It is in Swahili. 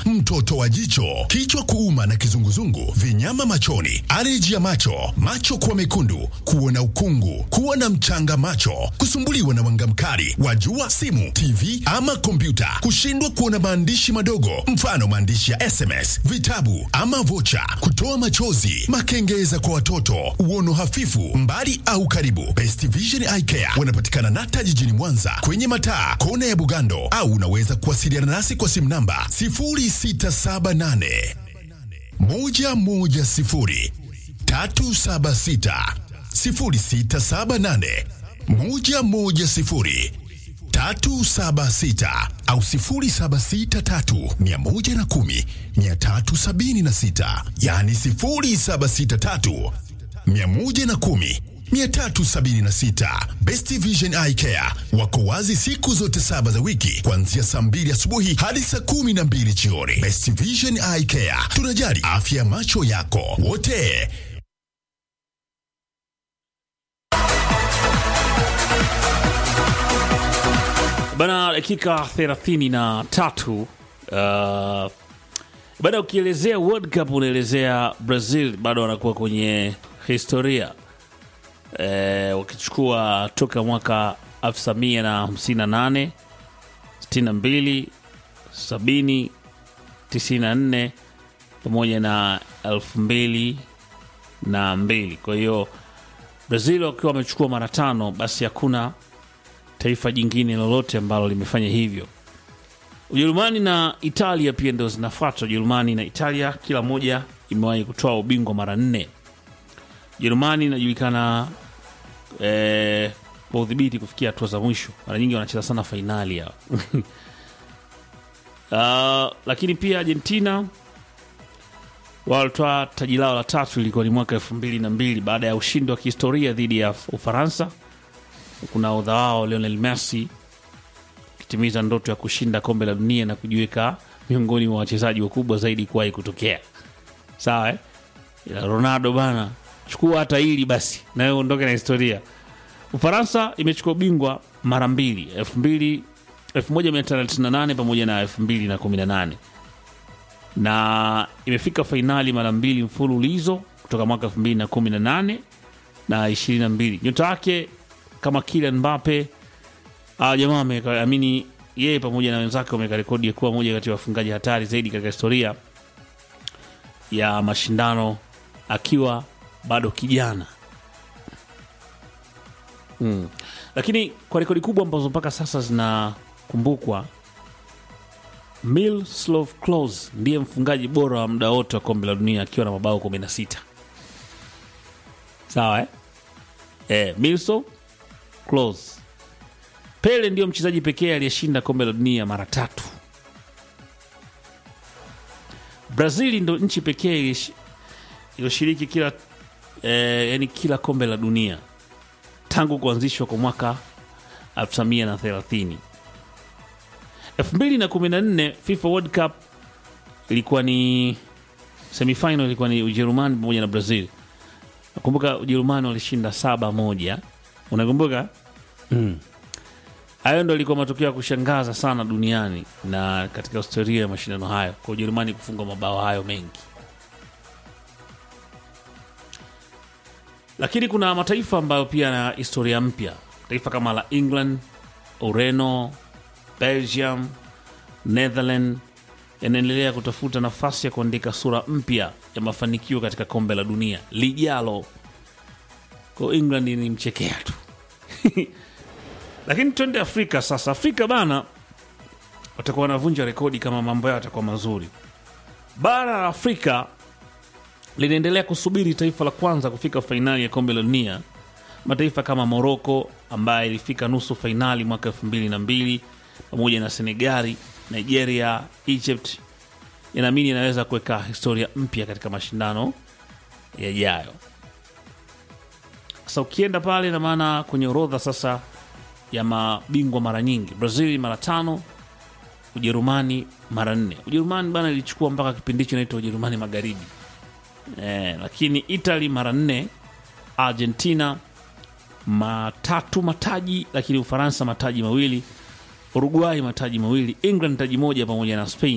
mtoto wa jicho, kichwa kuuma na kizunguzungu, vinyama machoni, aleji ya macho, macho kuwa mekundu, kuona ukungu, kuwa na mchanga macho, kusumbuliwa na mwanga mkali wa jua, simu, TV ama kompyuta, kushindwa kuona maandishi madogo, mfano maandishi ya SMS, vitabu ama vocha, kutoa machozi, makengeza kwa watoto, uono hafifu, mbali au karibu. Best Vision Eye Care wanapatikana Nata jijini Mwanza kwenye mataa kona ya Bugando, au unaweza kuwasiliana nasi kwa simu namba 0678 110 376 0678 110 376 au 0763 110 376, yani 0763 110 376. Best Vision Eye Care wako wazi siku zote saba za wiki kuanzia saa mbili asubuhi hadi saa kumi na mbili jioni. Best Vision Eye Care, tunajali afya ya macho yako wote. Bana, dakika thelathini na tatu. Uh, bana, ukielezea World Cup unaelezea Brazil bado wanakuwa kwenye historia e, wakichukua toka mwaka 1958 62 70 94 pamoja na elfu mbili na mbili. Kwa hiyo Brazil wakiwa wamechukua mara tano, basi hakuna taifa jingine lolote ambalo limefanya hivyo. Ujerumani na Italia pia ndio zinafuata. Ujerumani na Italia kila moja imewahi kutoa ubingwa mara nne. Ujerumani inajulikana eh, kwa udhibiti kufikia hatua za mwisho, mara nyingi wanacheza sana fainali hao. Uh, lakini pia Argentina walitoa taji lao la tatu, ilikuwa ni mwaka elfu mbili na mbili baada ya ushindi wa kihistoria dhidi ya Ufaransa kuna odha wao Lionel Messi akitimiza ndoto ya kushinda kombe la dunia na kujiweka miongoni mwa wachezaji wakubwa zaidi kuwahi kutokea. Sawa eh? Ila Ronaldo bana, chukua hata hili basi na wewe uondoke na historia. Ufaransa imechukua ubingwa mara mbili, 2000 1998 pamoja na 2018 na imefika fainali mara mbili mfululizo kutoka mwaka 2018 na 22. Nyota yake kama Kylian Mbappe ah, jamaa ameamini yeye pamoja na wenzake wameweka rekodi ya kuwa moja kati ya wafungaji hatari zaidi katika historia ya mashindano akiwa bado kijana mm. Lakini kwa rekodi kubwa ambazo mpaka sasa zinakumbukwa, Miroslav Klose ndiye mfungaji bora wa muda wote wa kombe la dunia akiwa na mabao 16. Sawa eh? Eh, Miroslav Klose. Pele ndiyo mchezaji pekee aliyeshinda kombe la dunia mara tatu. Brazil ndo nchi pekee iliyosh- iliyoshiriki kila eh, yani kila kombe la dunia tangu kuanzishwa kwa mwaka 1930. 2014 FIFA World Cup ilikuwa ni semifinal, ilikuwa ni Ujerumani pamoja na Brazil. Nakumbuka Ujerumani walishinda saba moja, unakumbuka? Hayo ndo ilikuwa matokeo ya kushangaza sana duniani na katika historia ya mashindano hayo, kwa Ujerumani kufunga mabao hayo mengi. Lakini kuna mataifa ambayo pia na historia mpya, taifa kama la England, Ureno, Belgium, Netherland yanaendelea kutafuta nafasi ya kuandika sura mpya ya mafanikio katika kombe la dunia lijalo. Kwa England ni mchekea tu lakini twende Afrika sasa. Afrika bana, watakuwa wanavunja rekodi kama mambo yao yatakuwa mazuri. Bara la Afrika linaendelea kusubiri taifa la kwanza kufika fainali ya kombe la dunia. Mataifa kama Moroko ambaye ilifika nusu fainali mwaka elfu mbili na mbili pamoja na Senegali, Nigeria, Egypt yanaamini inaweza kuweka historia mpya katika mashindano yajayo. Sasa ukienda pale, na maana kwenye orodha sasa ya mabingwa mara nyingi, Brazil mara tano, Ujerumani mara nne. Ujerumani bana ilichukua mpaka kipindi hicho inaitwa Ujerumani Magharibi eh, lakini Italy mara nne, Argentina matatu mataji, lakini Ufaransa mataji mawili, Uruguay mataji mawili, England taji moja pamoja na Spain